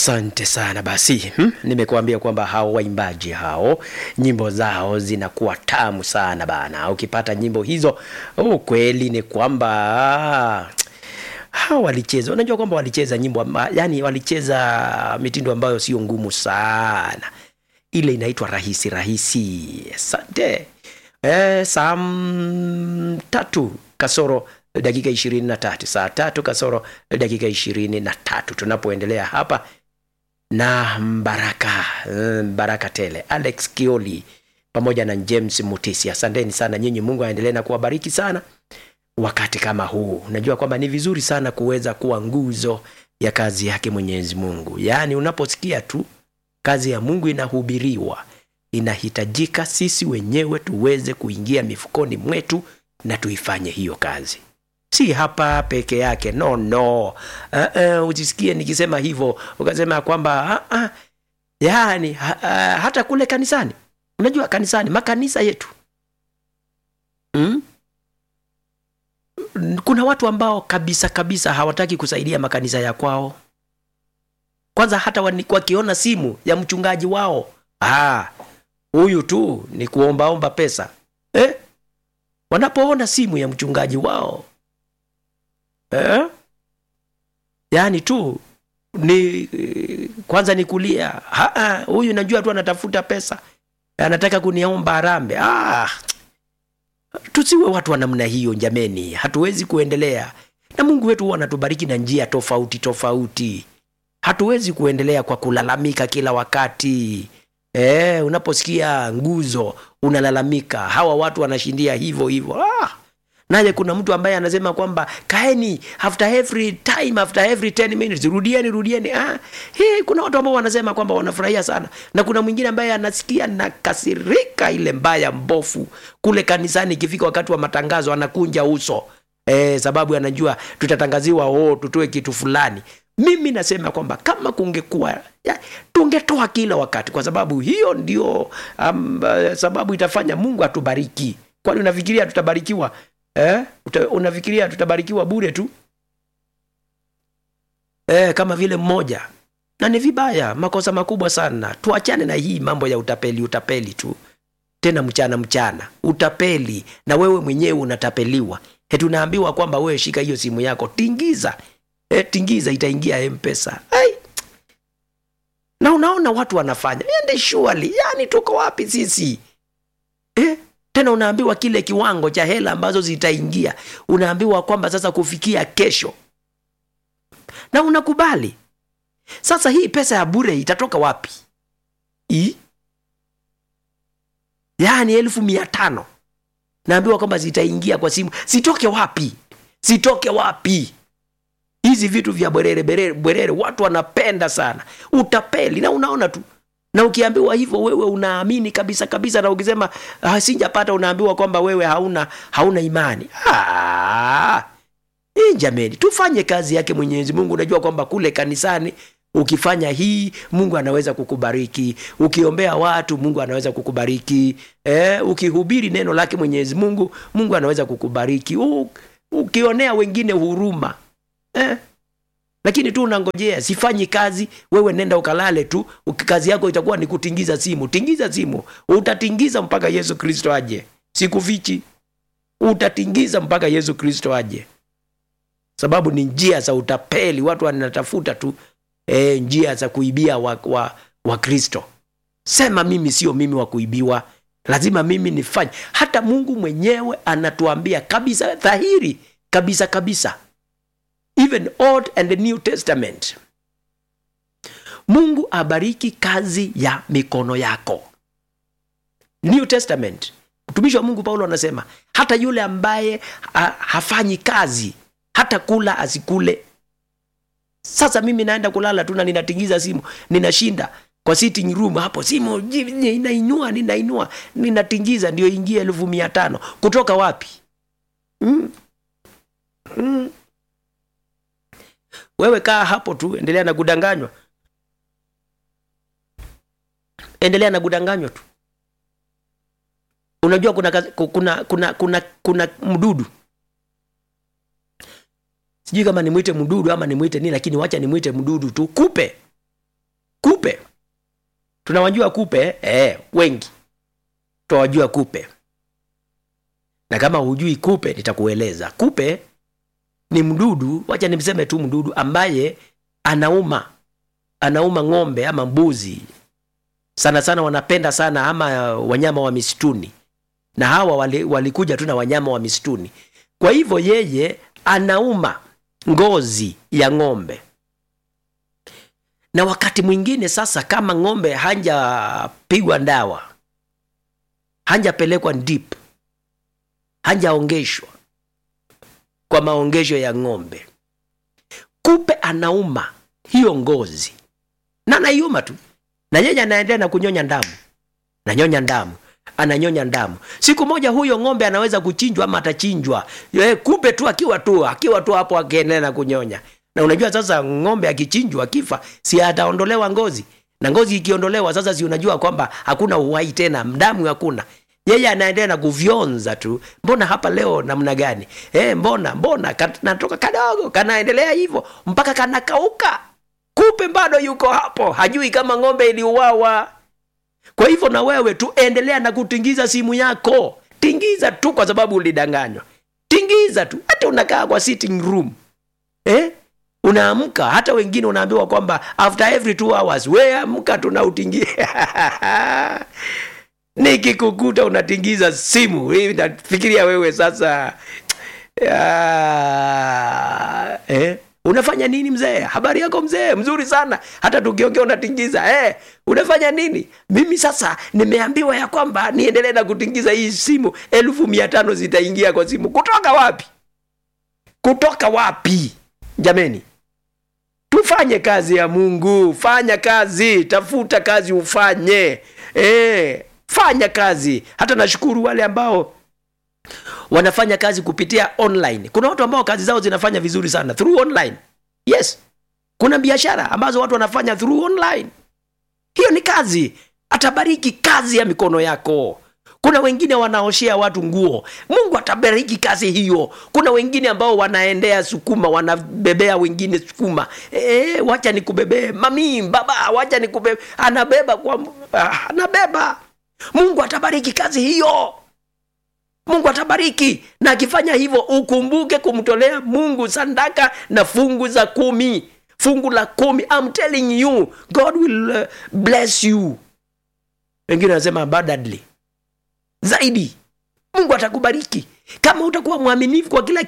Asante sana basi, hmm? Nimekuambia kwamba hao waimbaji hao nyimbo zao zinakuwa tamu sana bana. Ukipata nyimbo hizo, ukweli ni kwamba hao walicheza, unajua kwamba walicheza nyimbo amba, yani walicheza mitindo ambayo sio ngumu sana, ile inaitwa rahisi rahisi. Asante. E, saa tatu kasoro dakika ishirini na tatu saa tatu kasoro dakika ishirini na tatu tunapoendelea hapa na Baraka Baraka Tele, Alex Kioli pamoja na James Mutisi. Asanteni sana nyinyi, Mungu aendelee na kuwabariki sana wakati kama huu. Najua kwamba ni vizuri sana kuweza kuwa nguzo ya kazi yake Mwenyezi Mungu. Yaani unaposikia tu kazi ya Mungu inahubiriwa, inahitajika sisi wenyewe tuweze kuingia mifukoni mwetu na tuifanye hiyo kazi si hapa peke yake no no. Uh, uh, usisikie nikisema hivyo ukasema kwamba uh, uh, yani ha, uh, hata kule kanisani, unajua kanisani, makanisa yetu mm? kuna watu ambao kabisa kabisa hawataki kusaidia makanisa ya kwao. Kwanza hata wakiona simu ya mchungaji wao, huyu tu ni kuombaomba pesa eh? wanapoona simu ya mchungaji wao eh? yaani tu ni kwanza ni kulia huyu najua tu anatafuta pesa anataka kuniomba harambe ah, tusiwe watu wa namna hiyo jameni hatuwezi kuendelea na mungu wetu huwa anatubariki na njia tofauti tofauti hatuwezi kuendelea kwa kulalamika kila wakati e, unaposikia nguzo unalalamika hawa watu wanashindia hivyo hivyo ah! naye kuna mtu ambaye anasema kwamba kaeni after every time after every 10 minutes rudieni rudieni ah, hii kuna watu ambao wanasema kwamba wanafurahia sana na kuna mwingine ambaye anasikia na kasirika ile mbaya mbofu kule kanisani ikifika wakati wa matangazo anakunja uso eh, sababu anajua tutatangaziwa oh, tutoe kitu fulani mimi nasema kwamba kama kungekuwa tungetoa kila wakati kwa sababu hiyo ndio um, sababu itafanya mungu atubariki kwani unafikiria tutabarikiwa eh? Uta, unafikiria tutabarikiwa bure tu eh, kama vile mmoja na ni vibaya makosa makubwa sana tuachane na hii mambo ya utapeli utapeli tu tena mchana mchana utapeli na wewe mwenyewe unatapeliwa tunaambiwa kwamba wewe shika hiyo simu yako tingiza e, tingiza itaingia mpesa Ai. na unaona watu wanafanya ende shuali yani tuko wapi sisi e? tena unaambiwa kile kiwango cha hela ambazo zitaingia unaambiwa kwamba sasa kufikia kesho na unakubali sasa hii pesa ya bure itatoka wapi I? yaani elfu mia tano naambiwa kwamba zitaingia kwa simu zitoke wapi zitoke wapi hizi vitu vya bwerere bwerere, bwerere watu wanapenda sana utapeli na unaona tu na ukiambiwa hivyo wewe unaamini kabisa kabisa na ukisema ah, sijapata unaambiwa kwamba wewe hauna hauna imani ah, jameni tufanye kazi yake mwenyezi mungu unajua kwamba kule kanisani ukifanya hii mungu anaweza kukubariki ukiombea watu mungu anaweza kukubariki eh, ukihubiri neno lake mwenyezi mungu mungu anaweza kukubariki U, ukionea wengine huruma eh? lakini tu unangojea sifanyi kazi wewe nenda ukalale tu kazi yako itakuwa ni kutingiza simu tingiza simu utatingiza mpaka yesu kristo aje sikufichi utatingiza mpaka yesu kristo aje sababu ni njia za utapeli watu wanatafuta tu e, njia za kuibia wa, wa, wa kristo sema mimi sio mimi wa kuibiwa lazima mimi nifanye hata mungu mwenyewe anatuambia kabisa dhahiri kabisa kabisa even old and the new testament mungu abariki kazi ya mikono yako new testament mtumishi wa mungu paulo anasema hata yule ambaye ha, hafanyi kazi hata kula asikule sasa mimi naenda kulala tu na ninatingiza simu ninashinda kwa sitting room hapo simu ninainua ninainua ninatingiza ndio ingie elfu mia tano kutoka wapi mm. Mm. wewe kaa hapo tu endelea na kudanganywa endelea na kudanganywa tu unajua kuna kuna kuna kuna kuna mdudu sijui kama nimwite mdudu ama nimwite nini lakini wacha nimwite mdudu tu kupe tunawajua kupe eh, wengi tunawajua kupe na kama hujui kupe nitakueleza kupe ni mdudu wacha nimseme tu mdudu ambaye anauma anauma ng'ombe ama mbuzi sana sana wanapenda sana ama wanyama wa misituni na hawa wali- walikuja tu na wanyama wa misituni kwa hivyo yeye anauma ngozi ya ng'ombe na wakati mwingine sasa kama ng'ombe hanjapigwa dawa hanjapelekwa dip hanjaongeshwa kwa maongesho ya ng'ombe kupe anauma hiyo ngozi na anaiuma tu na yeye anaendelea na kunyonya damu nanyonya damu ananyonya damu siku moja huyo ng'ombe anaweza kuchinjwa ama atachinjwa e, kupe tu akiwa tu akiwa tu hapo akiendelea na kunyonya na unajua sasa ng'ombe akichinjwa akifa si ataondolewa ngozi na ngozi ikiondolewa sasa si unajua kwamba hakuna uhai tena damu hakuna yeye anaendelea na kufyonza tu mbona hapa leo namna gani e, mbona mbona kanatoka kadogo kanaendelea hivyo mpaka kanakauka kupe bado yuko hapo hajui kama ng'ombe iliuawa kwa hivyo na wewe tu endelea na kutingiza simu yako tingiza tu kwa sababu ulidanganywa tingiza tu hata unakaa kwa sitting room eh? unaamka hata wengine unaambiwa kwamba after every two hours we amka tunautingia nikikukuta unatingiza simu hii nafikiria wewe sasa ya, eh? unafanya nini mzee habari yako mzee mzuri sana hata tukiongea unatingiza eh, unafanya nini mimi sasa nimeambiwa ya kwamba niendelee na kutingiza hii simu elfu mia tano zitaingia kwa simu kutoka wapi kutoka wapi jameni tufanye kazi ya mungu fanya kazi tafuta kazi ufanye eh, fanya kazi hata nashukuru wale ambao wanafanya kazi kupitia online kuna watu ambao kazi zao zinafanya vizuri sana through online yes kuna biashara ambazo watu wanafanya through online hiyo ni kazi atabariki kazi ya mikono yako kuna wengine wanaoshea watu nguo mungu atabariki kazi hiyo kuna wengine ambao wanaendea sukuma wanabebea wengine sukuma e, wacha nikubebee mami baba wacha nikubebe anabeba kwa ah, anabeba mungu atabariki kazi hiyo mungu atabariki na akifanya hivyo ukumbuke kumtolea mungu sandaka na fungu za kumi fungu la kumi I'm telling you god will uh, bless you wengine wanasema abundantly zaidi mungu atakubariki kama utakuwa mwaminifu kwa kila